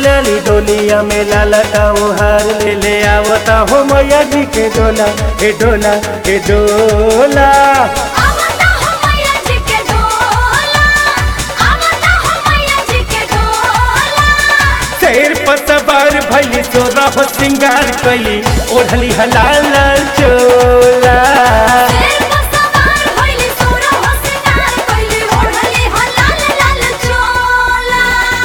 चलली डोलिया में लाला का हार ले ले आवता हो मैया जी के डोला हे डोला हे डोला आवता हो मैया जी के डोला आवता हो मैया जी के डोला शेर पर सवार भैली सोरा हो सिंगार कैली ओढ़ली हलाल लाल चोला शेर पर सवार भइली सोरा हो सिंगार कइली ओढ़ली हो लाल लाल चोला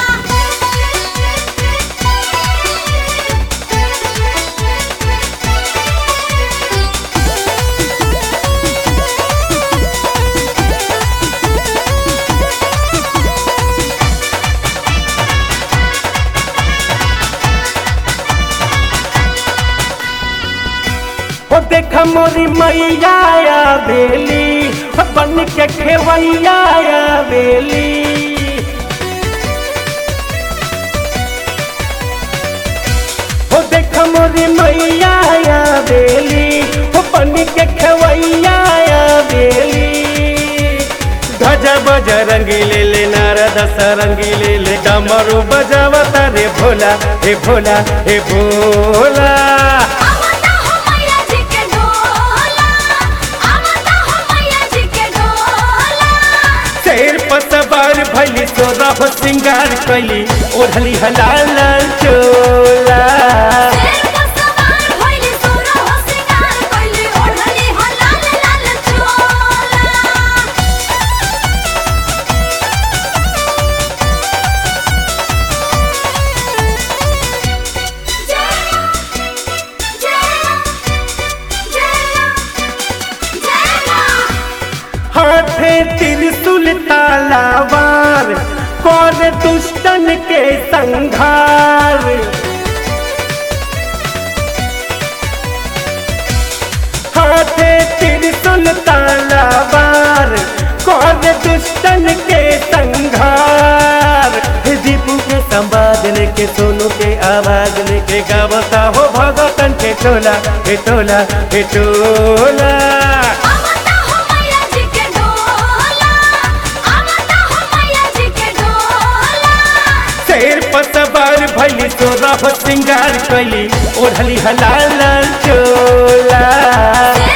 ओ देखा मोरी मैया या बेली ओ बन के खेवैया या बेली ओ देखा मोरी मैया या बेली ओ बन के खेवैया या बेली ध्वजा बज रंगी ले ले नारद सरंगी ले ले कमरू बजावता रे भोला हे भोला हे भोला आवता हो मैया जी के डोला आवता हो मैया जी के डोला शेर पर सवार भैली सोरा हो सिंगार कैली ओढ़ली हलाल लाल चोला शेर पर सवार भइली सोरा हो सिंगार कइली ओढ़ली हो लाल लाल चोला हाथे त्रिशूल तालावार कौन दुष्टन के संघार हाथे त्रिशूल तालावार कौन दुष्टन के संघार हे दीपू के संवाद लेके सोनू के आवाज लेके गावता हो भगतन के टोला हे टोला हे टोला आवता हो मैया जी के डोला आवता हो मैया जी के डोला शेर पर सवार भैली सोरा हो सिंगार कैली ओढ़ली हलाल लाल चोला